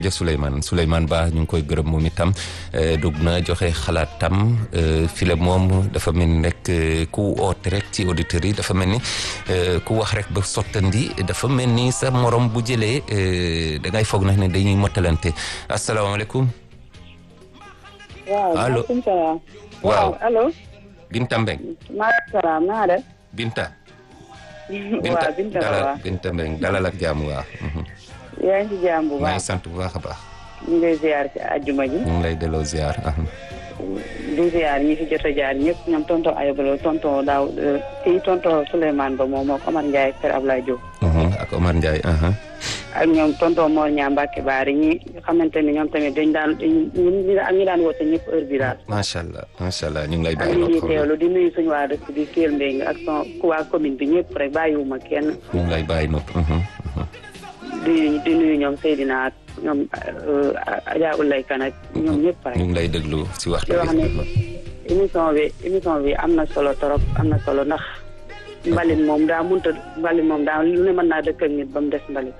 jërëjëf Souleymane Souleymane Ba ñu ngi koy gërëm moom itam dugg na joxe xalaatam file moom dafa mel ni rek ku oote rek ci auditeurs yi dafa mel ni ku wax rek ba sottandi dafa mel ni sa morom bu jëlee da ngay foog na ne dañuy mottalante asalaamaaleykum. waaw allo maaleykum salaam. waaw allo. Binta Mbeng maaleykum salaam naa def. Binta. waaw Binta la dalal waaw. Binta Mbeng dalal ak jàmm waaw. yaa ngi ci jàmm bu maa ngi baax. sant bu baax a baax. ñu ngi lay ziar ci àjjuma ji. ñu ngi lay delloo ziar. di ziar ñi fi jot a jaar ñëpp ñoom tonton Ayobalo tonton Daaw kii tonton Souleymane Ba moom moom Omar Ndiaye Kër Ablaye Diop. ak Omar Ndiaye. ak ñoom tonton Mor Ñaa Mbacke Baari ñi xamante ni ñoom tamit dañ daan ñi ak ñi daan woote ñëpp heure bi daal. macha allah macha allah ñu ngi lay ak bàyyi ñi ñuy nopp teewlu di nuyu suñu waa dëkk bi Kell Mbengue ak son ku waa commune bi ñëpp rek bàyyiwuma kenn. ñu ngi lay bàyyi nopp. di di nuyu ñoom Seydina ak ñoom Adja Ulay Kan ak ñoom ñëpp rek. ñu ngi lay déglu si waxtu di wax ne émission bi émission bi am na solo trop am na solo ndax mbalit moom daa munta mbalit moom daa lu ne mën naa dëkk ak nit ba mu des mbalit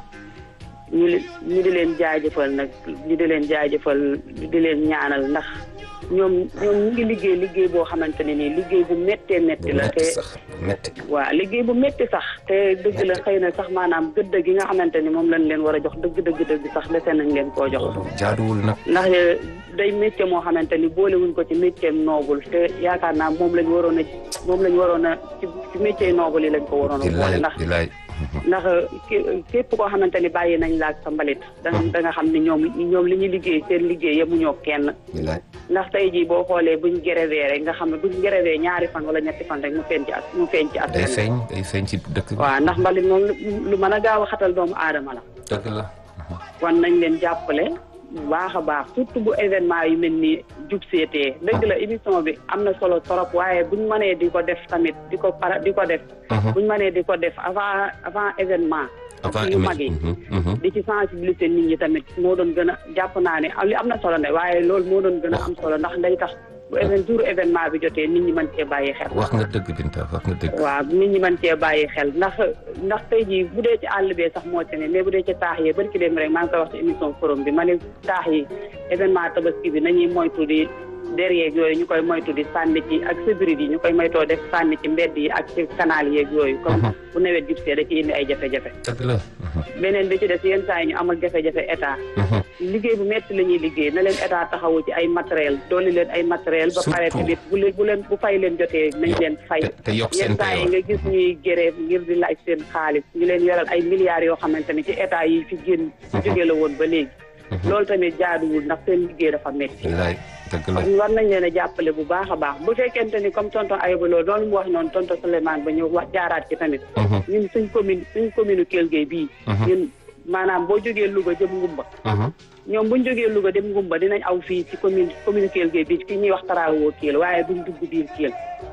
ñu li ñu di leen jaajëfal nag ñu di leen jaajëfal di leen ñaanal ndax ñoom ñoom ñu ngi liggéey liggéey boo xamante ne nii liggéey bu méttee métti la metti te sax metti waaw liggéey bu métti sax te dëgg la xëy na sax maanaam gëdd gi nga xamante ni moom lañ leen war a jox dëgg dëgg dëgg sax dese nañ leen koo jox jaaduwul nag ndax day métier moo xamante ni boolewuñ ko ci métier noobul te yaakaar naa moom lañ waroon a moom lañ waroon a ci ci métier noobul yi lañ ko waroon a di boole laay ndax di laay ndax ké- képp koo xamante ni bàyyi nañ laak sa mbalit da da nga xam ni ñoom ñoom li ñuy liggéey seen liggéey yemuñoo kenn di laay ndax tey jii boo xoolee buñ grévé rek nga xam ne buñ grévé ñaari fan wala ñetti fan rek mu feeñ ci as mu feeñ ci day askan wi feeñ day feeñ ci dëkk bi waaw ndax mbalit moom lu- lu mën a gaaw a xatal doomu aadama la dëgg la wan nañ leen jàppale bu baax a baax surtout bu événement yu mel ni jub seetee dëgg la émission bi am na solo trop waaye buñ mënee di ko def tamit di ko para di ko def buñ mënee di ko def avant avant événement avant yu mag yi di ci sensibiliser nit ñi tamit moo doon gën a jàpp naa ne li am na solo ne waaye loolu moo doon gën a am solo ndax day tax bu évén jour événement bi jotee nit ñi mën cee bàyyi xel wax nga dëgg Binta wax nga dëgg waaw nit ñi mën cee bàyyi xel ndax ndax tey jii bu dee ci àll bee sax moo ci ne mais bu dee ci taax yi bari ki dem rek maa ngi koy wax ci émission forum bi ma ne taax yi événement tabaski bi nañuy moytu di der yeeg yooyu ñu koy moytu di sànni ci ak sébrit yi ñu koy moytoo def sànni ci mbedd yi ak ci canal yeeg yooyu comme bu nawet jub see da ci indi ay jafe-jafe dëgg la beneen bi ci des yenn saa yi ñu amal jafe-jafe état liggéey bu metti la ñuy liggéey na leen état taxawu ci ay matériel dooli leen ay matériel ba pare Surtout. tamit bu leen bu leen bu fay leen jotee nañ leen fay te- te yokk seen yenn saa yi payoor. nga gis ñuy grève ngir di laaj seen xaalis ñu leen yoral ay milliards yoo xamante ni ci état yi fi génn ci jóge la woon ba léegi loolu tamit jaaduwul ndax seen liggéey dafa metti di laay dëgg la kon war nañ leen a jàppale bu baax a baax bu fekkente ni comme tonton Ayba Lo doon mu wax noonu tonton Souleymane ba ñëw wax jaaraat ci tamit ñun suñ commune suñ commune Kell Gueye bii ñun maanaam boo jógee Louga jëm Ngumba ñoom buñ jógee Louga dem Ngumba dinañ aw fii ci commune commune Kell Gueye bii ki ñuy wax Taraawoo Kell waaye duñ dugg biir Kell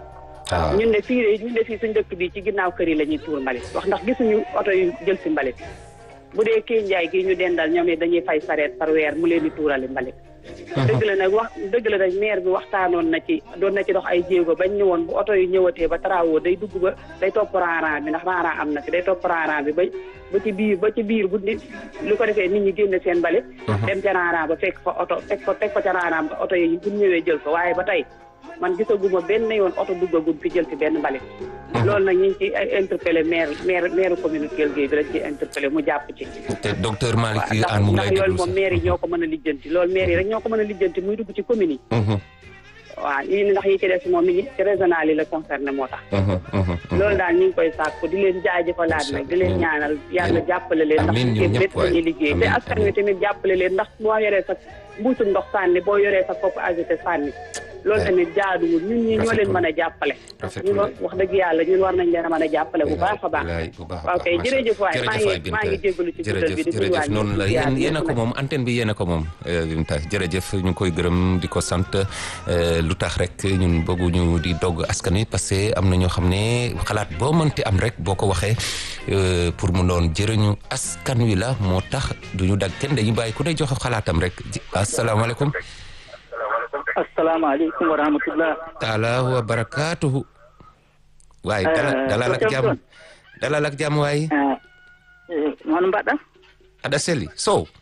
waaw ñun de fii ñun de fii suñ dëkk bi ci ginnaaw kër yi la ñuy tuur mbalit wax ndax gisuñu oto yu jël si mbalit bu dee kii njaay gi ñu dendal ñoom it dañuy fay sareet par weer mu leen di tuurali mbalit dëgg la nag wax dëgg la nag maire bi waxtaanoon na ci doon na ci dox ay jéego bañ ne woon bu oto yu ñëwatee ba Taraawoo day dugg ba day topp raaraan bi ndax raaraan am na fi day topp raaraan bi ba ba ci biir ba ci biir bu nit lu ko defee nit ñi génne seen mbalit dem ca raaraan ba fekk fa oto fekk fa fekk fa ca raaraan ba oto yi bu ñëwee jël ko waaye ba tey man gisaguma benn yoon oto duggagum fi jël ci benn mbalit loolu nag ñu ngi ci interpellé maire maire maire commune Kell Gueye bi lañ ci interpellé mu jàpp ci te docteur Malick waaw ndax Anne mu ngi lay ndax loolu déglu moom sax. maire yi ñoo ko mën a lijjanti loolu maire yi rek ñoo ko mën a lijjanti muy dugg ci commune yi waaw yi ndax yi ci des moom mi ngi ci régional yi la concerné moo tax loolu daal ñu ngi koy sàkku di leen jaajëfalaat nag di leen ñaanal yàlla jàppale leen ndax Amiin, ñun liggéey ñëpp bépp la ñuy waay. liggéey te Amiin, askan wi tamit jàppale leen ndax boo yoree sa mbuusum ndox sànni boo yoree sa kopp agité sànni loolu Ouais. tamit jaaduwul ñun ñi ñoo leen Rafetul. mën a jàppale Rafetul. ñun wax dëgg yàlla ñun war nañ leen a mën a jàppale bu baax a baax Bilaay, bu baax a waaw baax, kay macha jërëjëf waay Allah. maa Jërëjëf waay, ngi maa Binta. ngi jégalu ci guddal jërëjëf bi di jërëjëf nuyuwaat noonu la ñëpp, yéen di yéen a ziar ko ñëpp moom antenne bi yéen a ko moom euh, Binta jërëjëf ñu ngi koy gërëm di ko sant euh, lu tax rek ñun bëgguñu di dogg askan wi parce que am na ñoo xam ne xalaat boo mënti am rek boo ko waxee euh, pour mu doon jërëñu askan wi la moo tax duñu dag kenn dañu bàyyi ku ne joxe xalaatam rek ji- asalaamaaleykum asalaamaaleykum wa rahmatullah taala wa barakaatuhu waaye dala Eh, dalal ak docteur jàmm John. dalal ak jàmm waaye man mbaɗɗa aɗa selli sow